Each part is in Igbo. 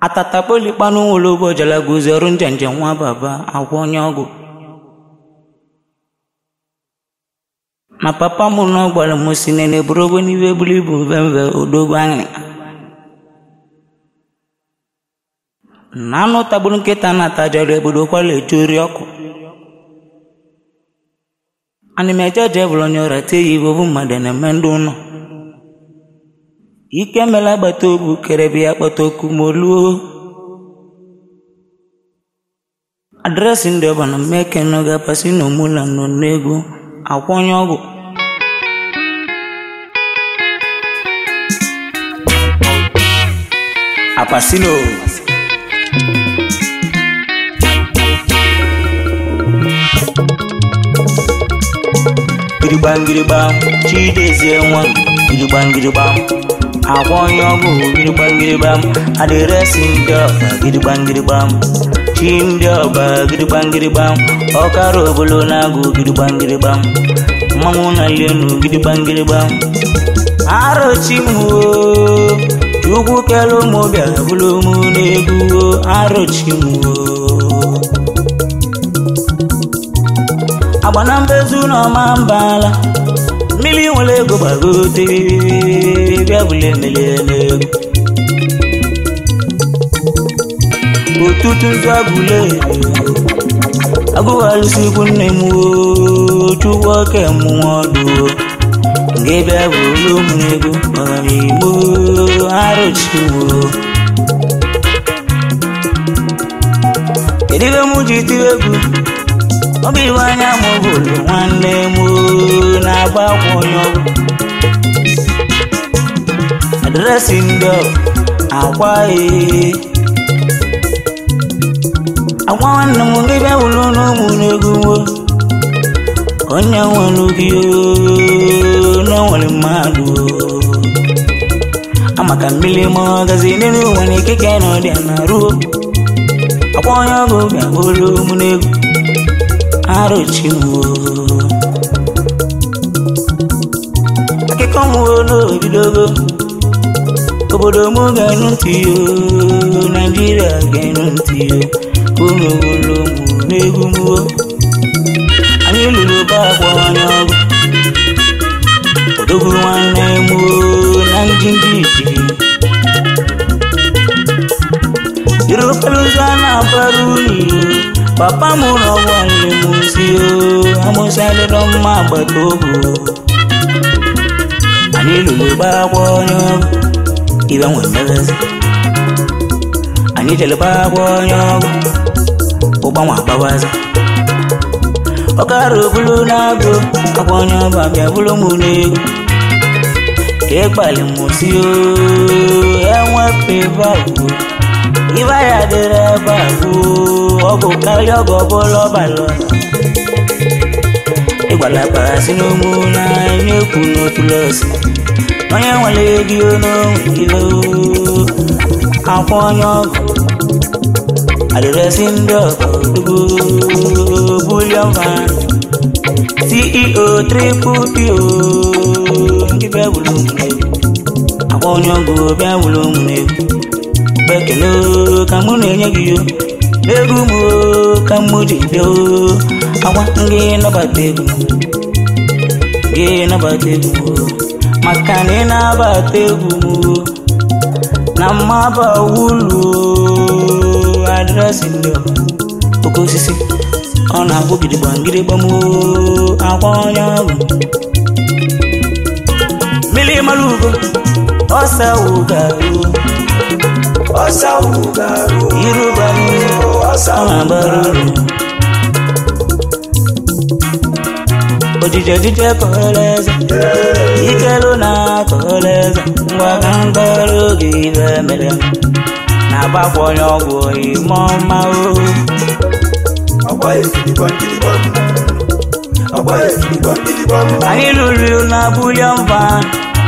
atatakpolikpanu nwolobo jalaguzi ọrụ njenje nwa baba agwọ onye ọgwụ na papa m na ọ gwara m si nene buru ogbe n'ibe buru ibu mvemve odogwu anyị na anụ tagburu nkịta na-atajara ebodo kwala eju ori ọkụ ana m eje je bụrụ onye ọrịa tie ya ibe obu mmadụ na-eme ndị ụlọ ike mela agbata obu kerebe ya kpọta oku ma oluo adreesị ndị ọba na mmeke n'oge apasi na omula nọ n'egwu akwa onye ọgwụ apasino gidigbangirigbam chidezie nwa gidigbangirigbam akwa onye ọgwụ gidigbangirigbam adịresị ndị ọba gidigbangirigbam chi ndị ọba gidigbangirigbam ọkara obolo na-agụ gidigbangirigbam mmanwụ na lenu gidigbangirigbam arochimwo chukwu kelu ụmụ bịa bụrụ mụ n'egwu arochimwo agba na mbezu na ọma mbala mmiri nwere ego gbagote bịa bụla emelie n'egwu ụtụtụ nzu agụle agụghalụsikwu nne m chukwu oke mmụọ ọdụ nke bịa bụrụ ụmụ ego ọgamigbo arụchiwo kedu ibe m ji tiri egwu ọ bụ iwe anya m bụrụ nwanne m na-agba akwa onye ọgwụ adresị ndị akwa ee agwa nwanne m ndị bịa wụrụ n'ụmụ n'egwu nwo onye nwere gị na nwere mmadụ amaka mmiri ma ọgazi n'elu nwere ikike na ọdịa na ruo akwa onye ọgụ bịa wụrụ ụmụ n'egwu arụchiwo akụkọ m n'obidogo obodo m ga-enu ntị yo naijiria ga-enu ntị yo unu wụrụ mụ n'egwu mwo anyị lụrụ ba agwa onye ọgụ odogwu nwanne m na ndị ndị ijiri jiri okporo ụzọ a na-abara unyi papa m na ọgwụ nle m si amụsalịrọ mma agbata obu anyị lụrụ ba agwa onye ọgụ ibe nwe mmebezi anyị jere ba agwa onye ọgụ ụgbanwe agbawaza ọkara obulu na-agụ akwa onye ọba bịa bụrụ m n'egwu ka ịkpali m si enwepụ agwụ ibe ya dịrị ebe agwụ ọgwụ karịa ọgụ ọbụla ọbalọ ịgbala kpara si n'ụmụ na-enye ekwu n'otu lọsi onye nwere ego n'onwe ilo akwa onye ọgụ adịresị ndị ọkọdugo bulion van ceo triple po ndị bịa wụrụ ụmụnegwu akwa onye ọgụ bịa wụrụ ụmụnegwu bekele ka mụ na-enye gị yo n'egwu m ka mụ ji bịa akwa ngị nabata egwu gị nabata egwu maka na ị na-abata egwu m na mmaba wulu adreesị ndị ọba oke osisi ọ na-agwụ gidigba ngịrịgba m akwa onye ọgwụ mmiri mara ugo ọsa wugaru ọsa wugaru iruba ọsa ọ na-agbara uru ojije ojije kọrọ eze ikelu na akọrọ eze ngwa ka mkpọrọ oge ibe mere na-agbakwa onye ọgwụ ime ọma o ọgba ekirigba nkirigba ọgba ekirigba nkirigba anyị lụrụ na bulion van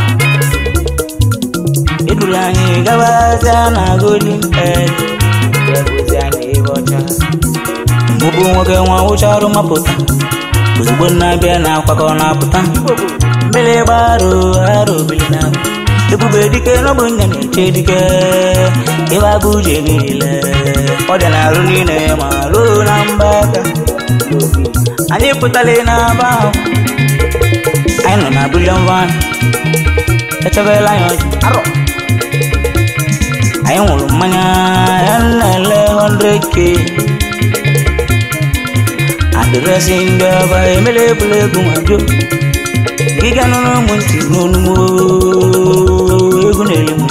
eduru anyị gabazia na golden head ebuzi anyị ebe ọcha mbụbụ nwoke nwa ụcha ọrụ mapụta ozugbo na-abịa na akwakọ na-apụta mmiri gbaro aro obili na ebube dike n'ọbụ nne na-eche dike ịba bụ uche niile ọ dị na-arụ niile ma ruo na mba aka anyị pụtara n'aba ahụ anyị nọ na bulion van echebela anyị ọjị arọ anyị nwụrụ mmanya ya na-ele 100k adịresị ndị ọba emela egwuregwu ma jụ gịga nụrụ ụmụ ntị n'onumo egwu na-eri m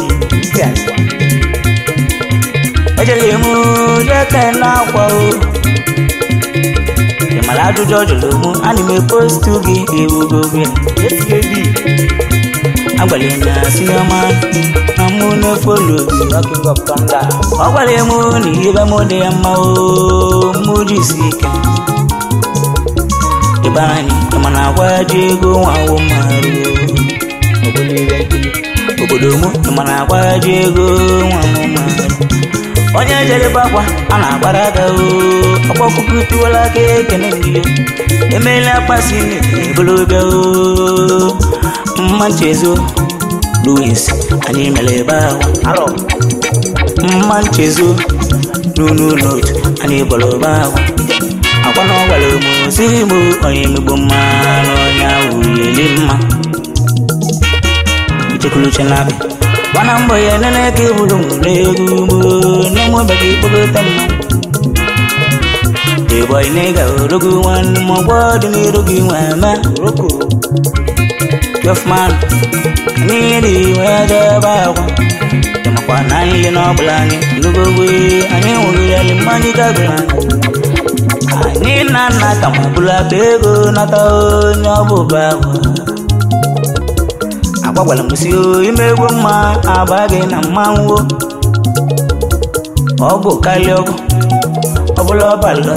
ejele m jeke na-akwa o ị mara ajụjụ ọ jụrụ mụ ana m epostu gị ewugo gị agwara m ya sinema na mụ na-efolo gị ọ gwara m na ihe m dị ya mma o mụ jisi ike ịba anyị ịmana agwa ji ego nwawo mmarụ obodo mụ ịmana agwa ji ego nwawo mmarụ onye jerebe akwa a na-agbara aka o ọkpọkụkụ tiwala aka ekene ndị emeela akpasi ebolobe o mma nchezo louis anyị mere ebe ahụ mma nchezo n'unu notu anyị bọrọ ebe ahụ akwa na ọgwara m si m onye emegbo mma na onye ahụ yeli mma ichekuluche na-abị gwana mbọ ya nene ka eburu m n'egwu mo na-enwebeghị ikpokọta mma ịbọị na ịga orogo nwanne m ọgbọ dị n'iru gị nwe eme roko twefman anyị dị wee jebe akwa ịmakwa na anyị ile n'ọbụla anyị ndugogwe anyị nwụrụ ya li mmanya gagoro anyị anyị na nna ka ma bụrụ akpa ego nata onye ọbụba ahụ agbagwara m si ime egwu mma aba gị na mmanwụ ọgwụ karịa ọgwụ ọbụla ọbala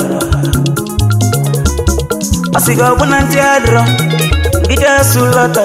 ọ sị gị ọbụna ntị adịrọ ije su lọta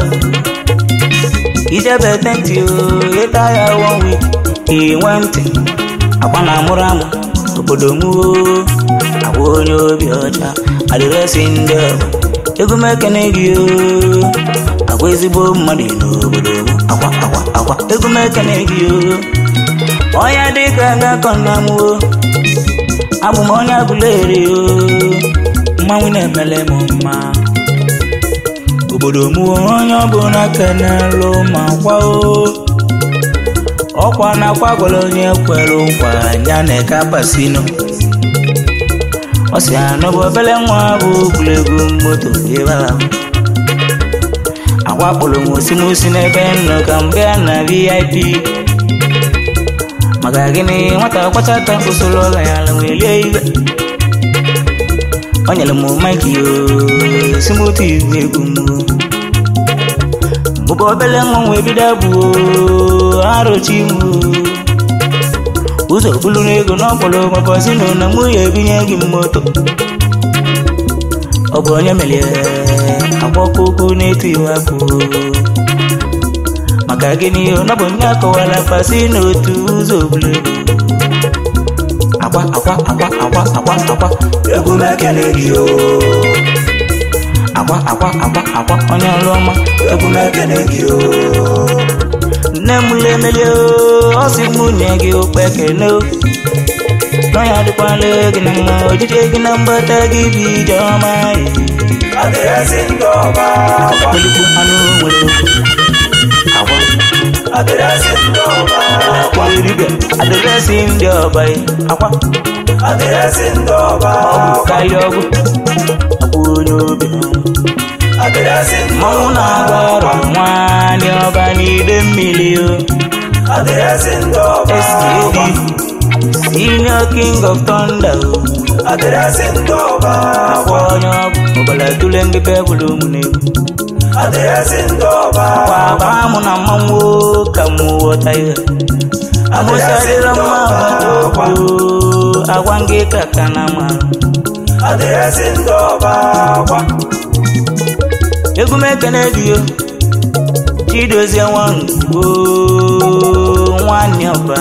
ijebe tenti ịta ya one week inwe ntị akwa na amụrụ amụ obodo m agwa onye obi ọcha adịresị ndị ọba ego m ekene gị agwa ezigbo mmadụ n'obodo m akwa akwa akwa ego m ekene gị onye dịka gakọ nna m abụ m onye agụleri mmanwụ na-emele m mma obodo m onye ọbụla kenelụ ma kwa ọkwa na akwa gwara onye kwere nkwa ya na eka pasino ọ sị anọ bụ obele nwa bụ egwuregwu moto ebe ahụ akwakpụrụ m osimosi n'ebe nnọ ka mgbe a na vip maka gịnị nwata kwachata usoro ọla ya ala wee lie ibe o nyere m maiki simoti egwu m bụba obele nwa nwe bido bụ arụchi m ụzọ bulu n'ego n'ọkpọrọ mabazino na mụ ya ebinye gị moto ọ bụ onye melie agbakoko na-etu iwu akụ maka gịnị ọ bụ nye akọwara pasi n'otu ụzọ bulu akwa akwa akwa akwa akwa akwa egwu m ekele gị o akwa akwa akwa akwa onye ọrụ ọma egwu m ekele gị o nne m lemelie ọ sị m nye gị okpe ekele n'ọnya dịkwala gị na mma ojije gị na mgbata gị bụ ije ọma adịrịsị ndị ọba akwa kpelikwu anụ nwere agwa adịrịsị ndị ọba akwa eribe adịresị ndị ọba akwa adịrịsị ndị ọba ọgwụ akwa karịa ọgwụ akwa onye obi adịrịsị ndị mmanwụ ọba na-agba ọrụ akwa nwaanyị ọba n'ide mmiri o adịrịsị ndị ọba SKD akwa senior king of thunder o adịrịsị ndị ọba akwa akwa onye ọgwụ ọbara tụle ndị bebụlụ ụmụ na-egwu adịrịsị ndị ọba akwa akwa abaa mụ na mmanwụ ka mụ ghọta ihe amụsadịrọ mma agbata obi agwa ngị ka ka na ma adịrịsị ndị ọba akwa egwu m ekene dị o chidozie nwangwo nwanne ọba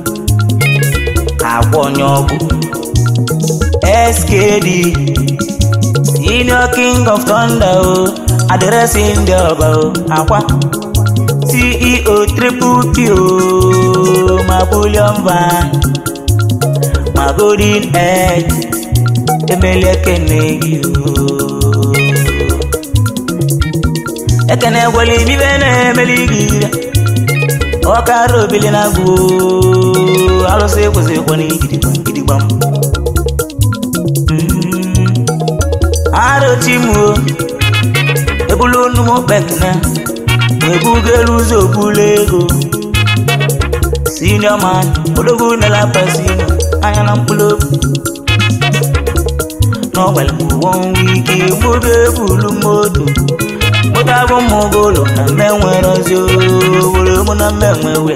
agwa onye ọgwụ skd senior king of thunder o adịresị ndị ọba o akwa CEO triple P o ma bullion van ma golden edge emeli ekene gị o ekene gwele imibe na-emeli gị ire ọkara obili na agwụ alụsị ekwesịrịkwa na gidigbam gidigbam arochimuo ebulu nnumu kpekene ebugelu ụzọ obulu ego senior man odogwu nela pasino anya na mkpụrụ obi n'ọgbara ụgbọ ike mụgo ebulu moto moto abụ mmụgo ụlọ na mme nwere ozi owere mụ na mme nwewe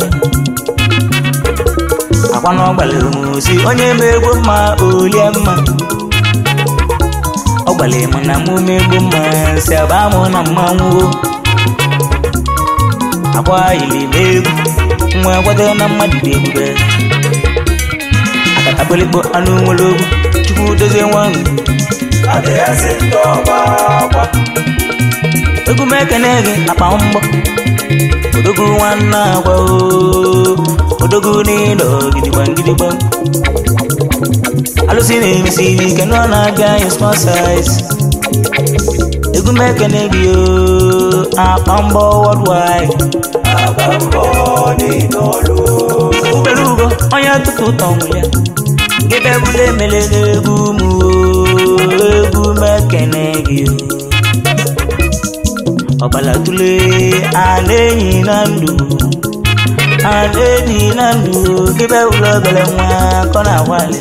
akwa n'ọgbara osi onye ma egbo mma olie mma ọgbara mụ na mụ megbo mma si aba mụ na mmanwụ akwa ili n'egwu nwa gwado na mmadụ dị ebube akatakpelikpo anụ nwere ogwu chukwu dozie nwa adịghịzi ndị ọba akwa egwu m ekene gị akpa mgbọ odogwu nwanne agwa oo, odogwu n'ịdọ gidigba gidigba alụsị na-emesi ike nọ na-abịa anyị small size egwu m ekene gị oo, akpa mgbọ worldwide agba mbọ niile ọlụ ubere ugo onye tupu ụtọ nwụrụ ya gị bebụla emele n'egwu m oo, egwu m ekene gị oo. ọbala tule ana enyi na ndụ ana enyi na ndụ gị bebụla obere nwa kọ na agwali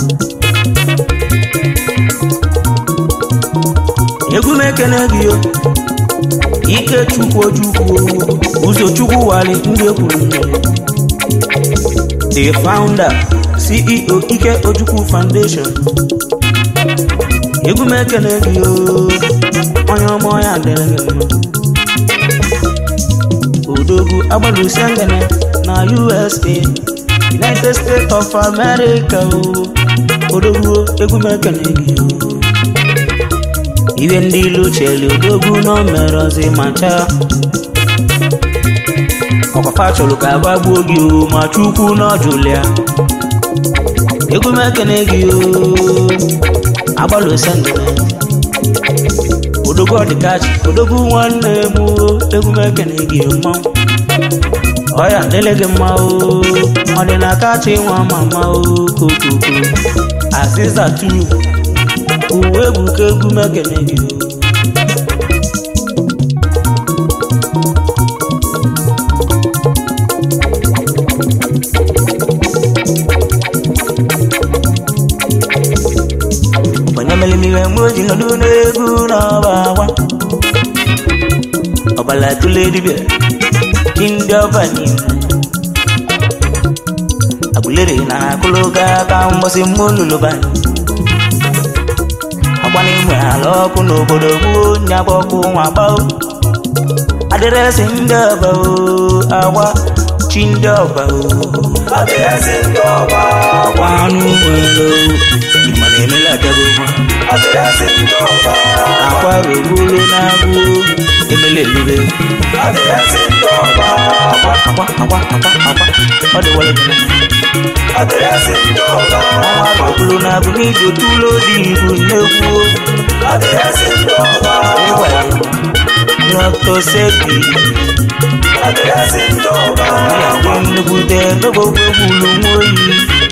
egwu m ekene gị o ike chukwu ojukwu ụzọ chukwu wali ndị ekwuru mmiri the founder ceo ike ojukwu foundation egwu m ekene gị o onye ọma ọya dịrị gị mma odogwu agbalụsi ngene na usa united states of america o odogwu egwu m ekene gị o iwe ndị ilu cheli odogwu na o mere ọzi ma chaa ọkwafa chọrọ ka agbagbuo gị o ma chukwu n'ọjụlụ ya egwu m ekene gị o agbalụsi ngene odogwu ọdịkachi odogwu nwanne m o egwu m ekene gị mmanwụ ọya dịle gị mma o ọdịnakachi nwa mama o kokoko aziza tu uwe ebuka egwu m ekene gị o onye mere mmiri mgbe o ji nọdụ n'egwu n'ọba agwa ọbala tụle dibịa chi ndị ọba niile agụlere na akụlụga aka mgbọsị mmụlụlụba agba n'inwe ala ọkụ n'obodo gboo nyaba ọkụ nwa gbao adịrịsị ndị ọba o agwa chi ndị ọba o adịghịzi ndị ọba akwa anụ nwere ịma na-emela agago nwa adịghịzi ndị ọba akwa rogolo na-agụ emele elube adịghịzi ndị ọba akwa akwa akwa akwa akwa ọ dị wale gị adịghịzi ndị ọba ọnwa rogolo na-agụ n'iji otu ụlọ dị ibu nnekwu adịghịzi ndị ọba ịgwa dr sebi adịghịzi ndị ọba ya bụ nnekwute n'ogbogbo gburu nwa oyi